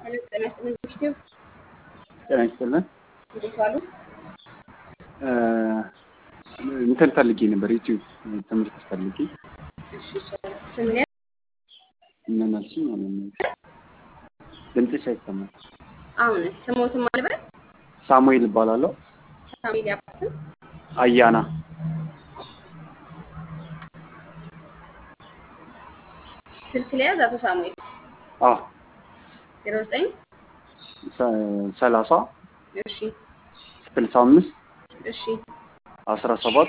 ሄሎ ጤና ይስጥልኝ ኢንስቲትዩት ጤና ይስጥልን። እንዴት ዋሉ? እንትን ፈልጌ ነበር ዩቲዩብ ትምህርት ፈልጌ እሺ ይቻላል። ስምን ያ- ምን አልሽኝ? አላመንኩም። ድምፅሽ አይሰማም። አሁን ስሞትን ማልበል ሳሙኤል እባላለሁ። ሳሙኤል ያባስም አያና ስልክ ለያዝ አቶ ሳሙኤል አ ዜሮ ዘጠኝ ሰ- ሰላሳ እሺ ስልሳ አምስት እሺ አስራ ሰባት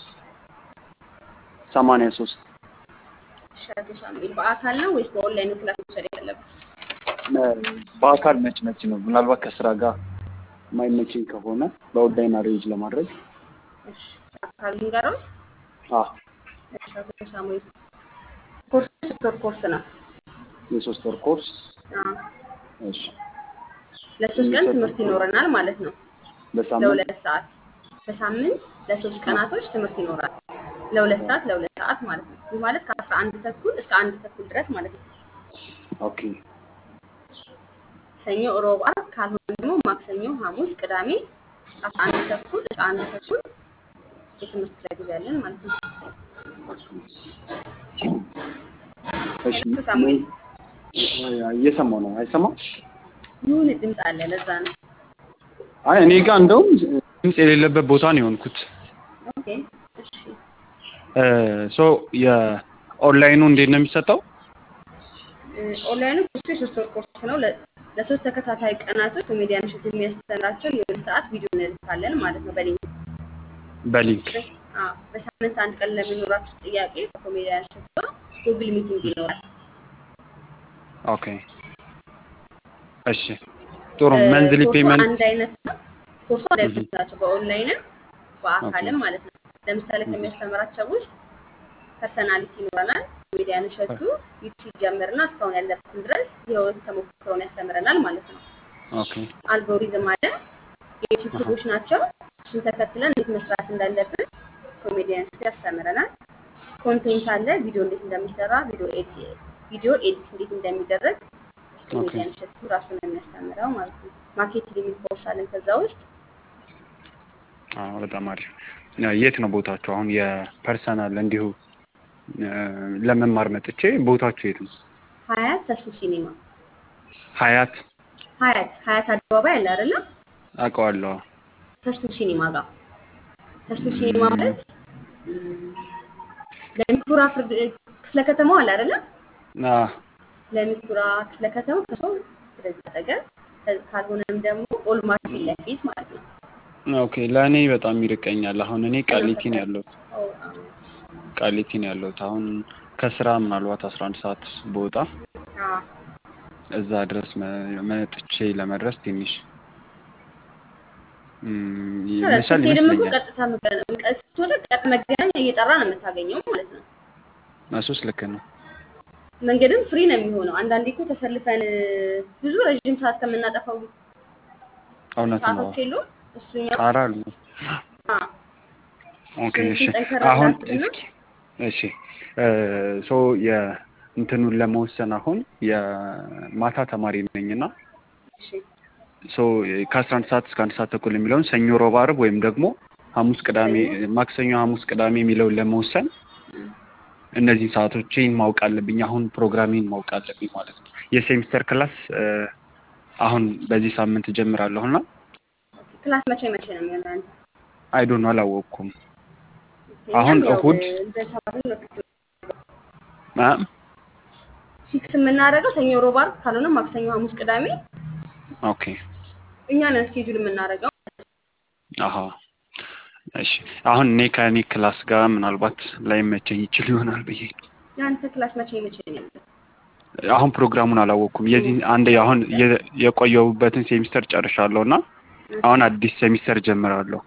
ሰማንያ ሶስት እሺ አቶ ሳሙኤል በአካል ነው ወይስ በኦንላይን ነው ክላስ መውሰድ ያለብህ? በአካል መች መች ነው? ምናልባት ከስራ ጋር ማይመችኝ ከሆነ በኦንላይን አሬንጅ ለማድረግ እሺ አካል ልንገረው። አ እሺ አቶ ሳሙኤል ኮርስ ሶስት ወር ኮርስ ነው። የሶስት ወር ኮርስ አዎ እሺ ለሶስት ቀን ትምህርት ይኖረናል ማለት ነው። በሳምንት ለሁለት ሰዓት በሳምንት ለሶስት ቀናቶች ትምህርት ይኖራል። ለሁለት ሰዓት ለሁለት ሰዓት ማለት ነው። ይህ ማለት ከአስራ አንድ ተኩል እስከ አንድ ተኩል ድረስ ማለት ነው። ኦኬ ሰኞ፣ ሮብ፣ ዓርብ ካልሆነ ደግሞ ማክሰኞ፣ ሐሙስ፣ ቅዳሜ ከአስራ አንድ ተኩል እስከ አንድ ተኩል የትምህርት ክፍለ ጊዜ አለን ማለት ነው። እሺ ሳሙኤል እየሰማሁ ነው። አይሰማም? ይሁን ድምፅ አለ፣ ለዛ ነው። አይ እኔ ጋር እንደውም ድምፅ የሌለበት ቦታ ነው የሆንኩት። ኦኬ እሺ። ሶ የኦንላይኑ እንዴት ነው የሚሰጠው? እ፣ ኦንላይኑ ኮርሱ የሶስት ወር ኮርስ ነው። ለ- ለሶስት ተከታታይ ቀናቶች ኮሜዲያን እሸቱ የሚያስተምራቸው የሁለት ሰዓት ቪዲዮ እንልካለን ማለት ነው በሊንክ በሊንክ አዎ፣ በሳምንት አንድ ቀን ለሚኖራችሁ ጥያቄ ከኮሜዲያን እሸቱ ጋር ጉግል ሚቲንግ ይኖራል። ኦኬ እሺ ጥሩ እ፣ መንዝሊ ኮርሱ ፔመንት አንድ አይነት ነው። ኮርሱ አንድ አይነት ናቸው፣ በኦንላይንም በአካልም ማለት ነው። ለምሳሌ ከሚያስተምራቸው ውስጥ ፐርሰናሊቲ ይኖረናል። ኮሜዲያን እሸቱ ዩቲዩብ ሲጀምርና እስካሁን ያለበትን ድረስ የህይወት ተሞክሮውን ያስተምረናል ማለት ነው። ኦኬ አልጎሪዝም አለ፣ የዩቲዩብ ህጎች ናቸው። እሱን ተከትለን እንዴት መስራት እንዳለብን ኮሜዲያን እሸቱ ያስተምረናል። ኮንቴንት አለ፣ ቪዲዮ እንዴት እንደሚሰራ፣ ቪዲዮ ኤዲት ቪዲዮ ኤዲት እንዴት እንደሚደረግ ኮሜዲያን እሸቱ ራሱ ነው የሚያስተምረው ማለት ነው። ማርኬቲንግ የሚል ኮርስ አለን ከዛ ውስጥ አዎ በጣም አሪፍ የት ነው ቦታቸው አሁን የፐርሰናል እንዲሁ እ፣ ለመማር መጥቼ ቦታቸው የት ነው ሀያት ተስፉ ሲኒማ ሀያት ሀያት ሀያት አደባባይ አለ አይደለም? አውቀዋለሁ ተስፉ ሲኒማ ጋር ተስፉ ሲኒማ ማለት ም፣ ለሚኩራ ፍርድ ክፍለ ከተማው አለ አይደለም? አ፣ ለሚኩራ ክፍለ ከተማው ከሰው ወደዛ አጠገብ ከ- ካልሆነም ደግሞ ኦልማርት ፊት ለፊት ማለት ነው። ኦኬ ለእኔ በጣም ይርቀኛል አሁን እኔ ቃሊቲ ነው ያለሁት ኦ፣ አዎ። ቃሊቲ ነው ያለሁት አሁን ከስራ ምናልባት አስራ አንድ ሰዓት በወጣ አዎ። እዛ ድረስ መ- መጥቼ ለመድረስ ትንሽ እም፣ ይመሻል ስትሄድም እኮ ይመስለኛል ቀጥታ መገ- ስትወጣ ቀጥ መገናኛ እየጠራ ነው የምታገኘው ማለት ነው። እሱስ ልክ ነው መንገድም ፍሪ ነው የሚሆነው። አንዳንዴ እኮ ተሰልፈን ብዙ ረዥም ሰዓት ከምናጠፋው እውነት ነው ሰዓቶች የሉም። እሱኛው ጣራ አሉ አዎ፣ ኦኬ እሺ ትንሽ ጠንከር አሁን ላድርግና እስኪ እሺ ሶ የእንትኑን ለመወሰን አሁን የማታ ተማሪ ነኝና እሺ ሶ ከአስራ አንድ ሰዓት እስከ አንድ ሰዓት ተኩል የሚለውን ሰኞ፣ ሮብ፣ ዓርብ ወይም ደግሞ ሐሙስ፣ ቅዳሜ ማክሰኞ፣ ሐሙስ፣ ቅዳሜ የሚለውን ለመወሰን እም፣ እነዚህን ሰዓቶችን ማወቅ አለብኝ። አሁን ፕሮግራሚን ማወቅ አለብኝ ማለት ነው። የሴሚስተር ክላስ እ፣ አሁን በዚህ ሳምንት እጀምራለሁ እና ኦኬ። ክላስ መቼ መቼ ነው የሚሆነው? አንተ አይዶን አላወቅኩም። እኛም አሁን ያው እሁድ እንደ ተማሪ ነው አ፣ ፊክስ የምናደርገው ሰኞ፣ ሮብ፣ ዓርብ ካልሆነ ማክሰኞ፣ ሐሙስ፣ ቅዳሜ ኦኬ እኛ ነን ስኬጁል የምናደርገው። አሀ እሺ አሁን እኔ ከእኔ ክላስ ጋር ምናልባት ላይመቸኝ ይችል ይሆናል ብዬ ነው። የአንተ ክላስ መቼ መቼ ነው ያለው? አሁን ፕሮግራሙን አላወቅኩም። የዚህ አንድ አሁን የ- የቆየሁበትን ሴሚስተር ጨርሻለሁ እና አሁን አዲስ ሴሚስተር ጀምራለሁ።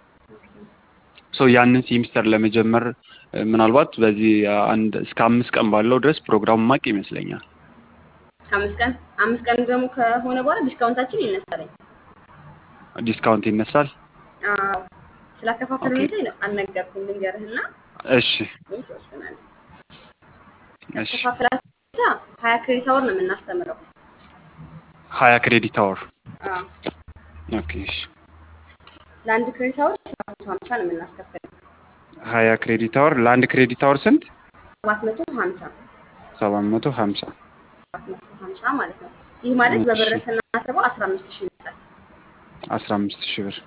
ሶ ያንን ሴሚስተር ለመጀመር እ፣ ምናልባት በዚህ አንድ እስከ አምስት ቀን ባለው ድረስ ፕሮግራሙ ማቅ ይመስለኛል። አምስት ቀን አምስት ቀን ደግሞ ከሆነ በኋላ ዲስካውንታችን ይነሳለኝ። ዲስካውንት ይነሳል። አዎ ስላከፋፈል ኦኬ። ሁኔታ ነው አልነገርኩም። ልንገርህና እሺ ምን ትወስናለህ? እሺ ያከፋፈላችን ሁኔታ ሀያ ክሬዲት አወር ነው የምናስተምረው። ሀያ ክሬዲት አወር አዎ ኦኬ እሺ ለአንድ ክሬዲት አወር ሰባት መቶ ሀምሳ ነው የምናስከፍለው። ሀያ ክሬዲት አወር ለአንድ ክሬዲት አወር ስንት ሰባት መቶ ሀምሳ ሰባት መቶ ሀምሳ ሰባት መቶ ሀምሳ ማለት ነው። ይህ ማለት በብር ስናስበው አስራ አምስት ሺህ ይመጣል። አስራ አምስት ሺህ ብር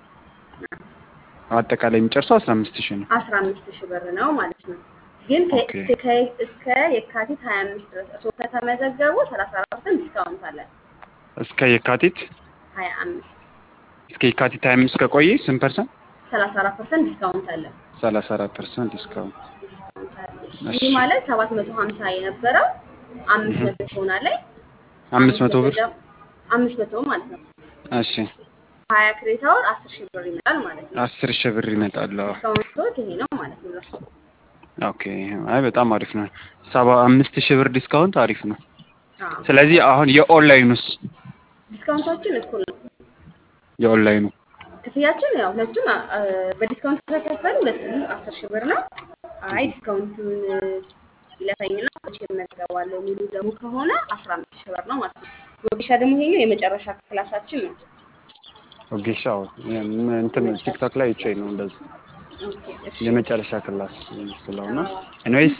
አጠቃላይ የሚጨርሰው አስራ አምስት ሺህ ነው አስራ አምስት ሺህ ብር ነው ማለት ነው። ግን ከ- ኦኬ። እስከ ከ- እስከ የካቲት ሀያ አምስት ድረስ እርስዎ ከተመዘገቡ ሰላሳ አራት ፐርሰንት ዲስካውንት አለ። እስከ የካቲት ሀያ አምስት እስከ የካቲት ሀያ አምስት ከቆየ ስንት ፐርሰንት ሰላሳ አራት ፐርሰንት ዲስካውንት አለ። ሰላሳ አራት ፐርሰንት ዲስካውንት ዲስካውንት አለ። እሺ። ይህ ማለት ሰባት መቶ ሀምሳ የነበረው አምስት መቶ ይሆናል። አምስት መቶ ብር ደግሞ- አምስት መቶ ማለት ነው። እሺ ሀያ ክሬዲት አወር አስር ሺህ ብር ይመጣል ማለት ነው። አስር ሺህ ብር ይመጣል አዎ። ዲስካውንቶት ይሄ ነው ማለት ነው። ለእርሶ ኦኬ አይ በጣም አሪፍ ነው ሰባ አምስት ሺህ ብር ዲስካውንት አሪፍ ነው አዎ። ስለዚህ አሁን የኦንላይኑስ ዲስካውንታችን እኩል ነው። የኦንላይኑ ክፍያችን ያው ሁለቱም አ- በዲስካውንት ተከፈሉ ሁለቱም አስር ሺህ ብር ነው። አይ ዲስካውንቱን ይለፈኝና መቼ እመዝገባለሁ የሚሉ ደግሞ ከሆነ አስራ አምስት ሺህ ብር ነው ማለት ነው። ወጌሻ ደግሞ ይሄኛው የመጨረሻ ክላሳችን ነው። ኦጌሻው እንትን ቲክቶክ ላይ ይቼ ነው እንደዚህ ኦኬ፣ እሺ። የመጨረሻ ክላስ ስለሆነ ኤኒዌይስ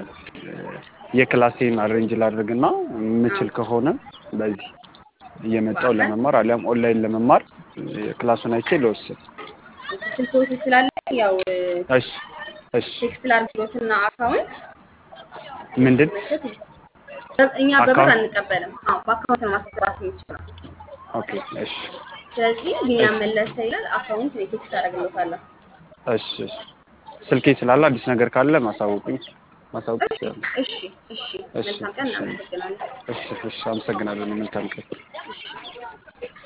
የክላሴን አሬንጅ ላድርግና የምችል ከሆነ በዚህ እየመጣው ለመማር አሊያም ኦንላይን ለመማር ክላሱን አይቼ ልወስድ። ስልክዎት ስላለ ያው እሺ እሺ ቴክስት ላድርግሎትና አካውንት ምንድን መስጠት እኛ በብር አካውንት? አንቀበልም። አዎ በአካውንት ነው ማስገባት የምችለው። ኦኬ እሺ ስለዚህ ቢኒያም መለሰ ይላል። አካውንት እኔ ቴክስት አደርግሎታለሁ። እሺ እሺ ስልኬ ስላለ አዲስ ነገር ካለ ማሳወቁኝ ማሳወቅ እሺ ይችላል። እሺ እሺ። እሺ መልካም ቀን። እሺ እናመሰግናለን። እሺ እሺ አመሰግናለሁ። መልካም ቀን። እሺ